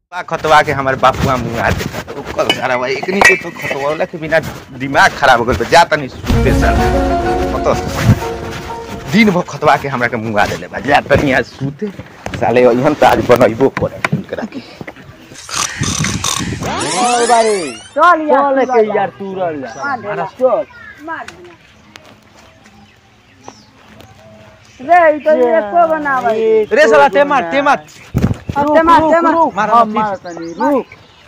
बा खतवा के हमारे बापुआ मुंगा देता तो कल सारा भाई एकनी को तो खतवा के बिना दिमाग खराब हो गल जा तनी सुते सर कतो दिन भर खतवा के हमरा के मुंगा देले बा जा तनी आज सुते साले इहन त आज बनइबो करे उनकरा के चल यार चल के यार तू रह जा चल रे ई तो ये को बनावा रे साला ते मार ते मार अब ते मार ते मार मार हम मार मार तनी रुक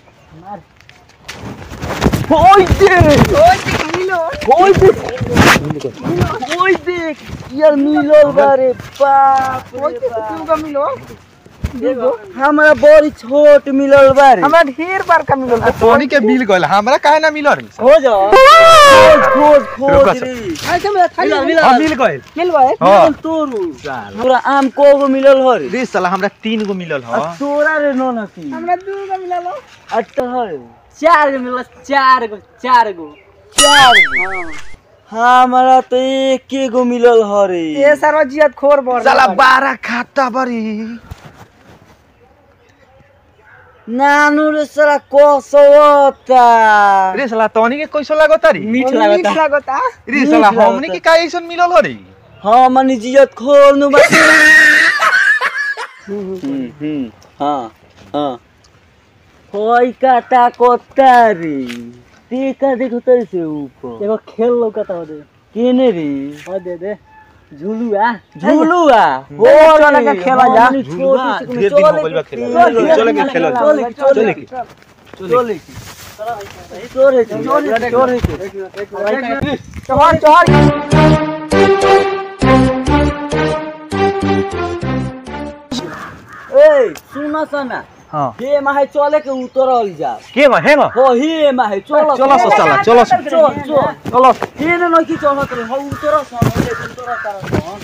ओए दे ओए दे ओए देख यार मिलल बारे बाप रे बाप तू का मिलो देखो हमरा बड़ी छोट मिलल बारे हमरा ढेर बार का मिलो तोनी के मिल गइल हमरा काहे ना मिल रे हो जा खोज खोज रुको खोज सर। रे ऐसे में खाली मिलल हम मिलल मिल गइल मिल गए हां मिलल तोरू हमरा आम को गो मिलल हो रे रे साला हमरा तीन गो मिलल ह आ तोरा रे नो नकी हमरा दू का मिलो अटहर चार गो मिलल चार गो चार गो चार गो। हमरा तो एक गो मिलल हो रे ये सारा जियत खोर बोल साला बारह खाता बरी नानू रे साला कसवता रे साला तोनी के कैसो लागत री मीठ मीठ लागता लागता रे साला मीठ हमनी लागता। के का ऐसन मिलल ह रे हाँ मनी जियत खोर नु बस हम्म हम्म हाँ हाँ होई काटा कोता रे देखा देखो तरी से ऊपर एगो खेल लौकता हो दे केने रे हो दे दे झुलुआ झूलुआ हो चल के खेला जा। झूलुआ, ढेर दिन हो गइल बा खेला। चले के खेला जा। चले के चले के चले के चोरे चोरे चोरे चढ़ चढ़ ए सुन सना हां हे माहे चले के उतरल जा के बा हेंगो हो हे माहे चलो चलो सो साला चलो सो चल चल चलो हे न नकी चलत रे हो उतर सन ले उतर तार सन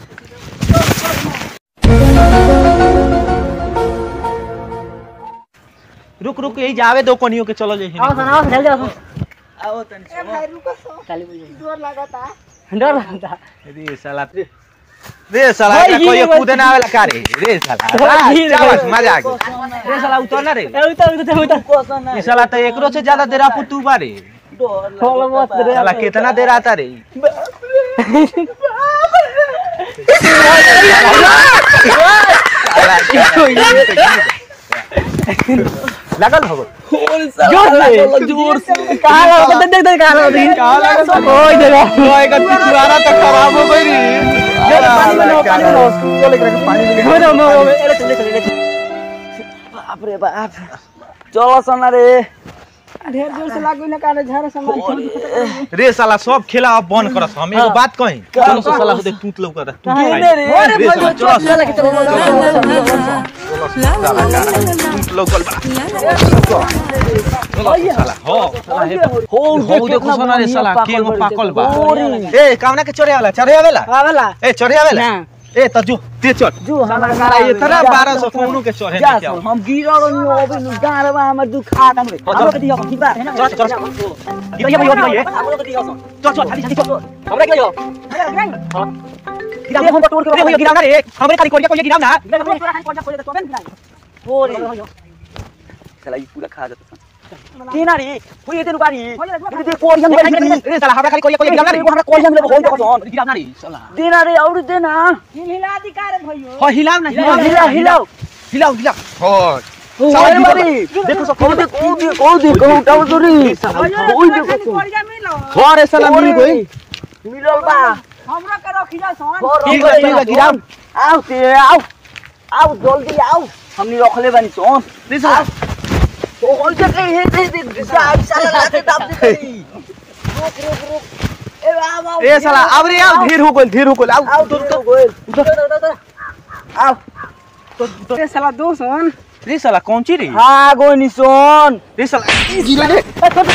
रुक रुक यही जावे दो कोनियों के चलो जे आओ सन आओ सन जल्दी आओ आओ तनी ए भाई रुको सो चाली बजे जोर लागता डर लगता रे साला रे साला भाई, का कोई ये कूदे ना आवेला का रे रे साला भाई, ये चावस भाई। मजा आ गया रे साला उतर ना रे ए उतर उतर उतर को सन ये साला तो एकरो से ज्यादा देर आपू तू बारे खोल मत रे साला कितना देर आता रे लगल हो जोर से जोर से कहां लगा देख देख देख कहां लगा देख कहां लगा? ओए जगह ओए का पिछवाड़ा तो खराब हो गई रे पानी में लो, पानी में लो। चले के पानी में हो ना हो अरे चले चले चले बाप रे बाप चलो सन रे ढेर जोर से लागू ना काने झारे सामान रे साला सब खेला अब बंद करस हम एगो बात कहीं चलो सो साला होते टूट लौका तू केने रे रे साला चलो चल के चलो टूट लौकल बा चलो साला हो साला हे हो हो देखो सोना रे साला केगो पाकल बा ओरी ए कामना के चढ़े वाला चढ़े वाला आवेला ए चढ़े वाला ए त जो ते चढ़ जो हमरा साला ये तरह 1200 कोनो के चढ़े जा नहीं क्या हम गिरल नि ओबे नु गारवा हमर दुखा दम रे हमरो के दियो की बात है ना चल चल ये ये ये ये हमरो के दियो चल चल खाली खाली चल हमरा के जो गिरा हम टोर रे भैया गिरावना रे हमरे खाली कोरिया कोरिया गिरावना ओरे चला ई पूरा खा जाता केना रे होई एते नुकारी ये दे कोरियन गई रे साला हमरा खाली कोरिया कोरिया गिरावना रे हमरा कोरियन ले होई देखो सन गिरावना रे साला देना रे और देना हिला अधिकार भइयो हो हिलाव ना हिलाओ हिलाओ हिलाओ हिलाव हिलाव हो ओए मारी देखो सब कौन दे कौन दे कौन दे कौन उठाओ तो रे ओए देखो तो कोरिया मिलो हो रे साला मिल गई मिलल बा हमरा के रखिला सन ठीक है, ठीक है, गिराओ। आओ ते आओ आओ जल्दी आओ हमनी रखले बानी सोन रे साला तो होई जे कहीं हे दे दे साहब साला लाते दाब दे रुक रुक रुक ए आओ आओ ए साला अब रे आओ ढेर हो गइल ढेर हो गइल आओ आओ तो तो गोल आओ ए साला दो सन रे साला कौन ची रे हाँ गो निशोन रे साला गिरा रे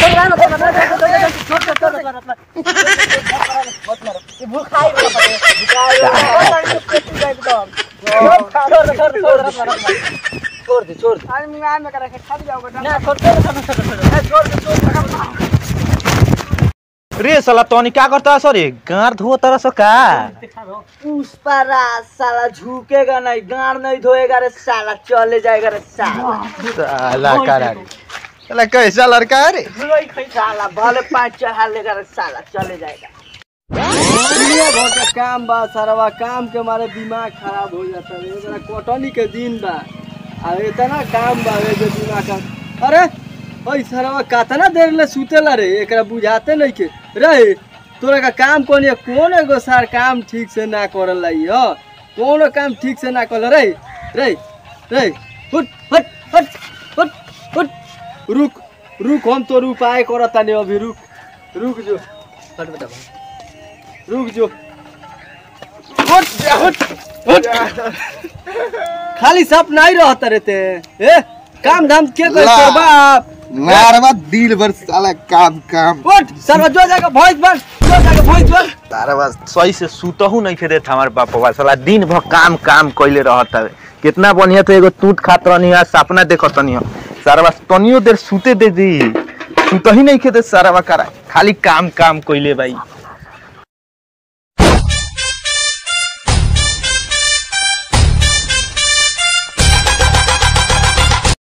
छोड़ दे छोड़ दे आज मैं में करे खा जाओ बेटा ना छोड़ दे छोड़ दे छोड़ दे रे साला तनी का करता सरे गार धो तरह से का उस पर रात साला झुकेगा नहीं गाड़ नहीं धोएगा रे साला चले जाएगा रे साला साला करा रे साला कैसा लड़का है रे साला भले पाँच चढ़ा लेगा रे साला चले जाएगा दुनिया भर का काम बा सारा काम के मारे दिमाग खराब हो जाता है एकरा कटनी के दिन बा आ इतना काम बा रे जो दिमाग का अरे ओई सारा कतना देर ले सुतेला रे एकरा बुझाते नहीं के रे तोरा का काम कोन है कौन एगो सार काम ठीक से ना करल लाई ह कौन काम ठीक से ना करल रे रे रे हट हट हट हट हट रुक रुक हम तो उपाय करता नहीं अभी रुक रुक जो हट बेटा रुक जो हट जा, हट हट खाली सप नहीं रहता रहते ए काम धाम के कर ला। तोर बाप मारवा दिल भर साला काम काम उठ सर्व जो जाके भॉइस बन जो जाके भॉइस बन तारा बस सही से सुतहू नहीं खेदे था हमारे बापवा साला दिन भर काम काम कइले रहत हवे कितना बढ़िया तो एगो टूट खात रहनी है सपना देखत रहनी है सारा बस तनियो देर सुते दे दी सुतही नहीं खेदे सारा बा करा खाली काम काम कइले भाई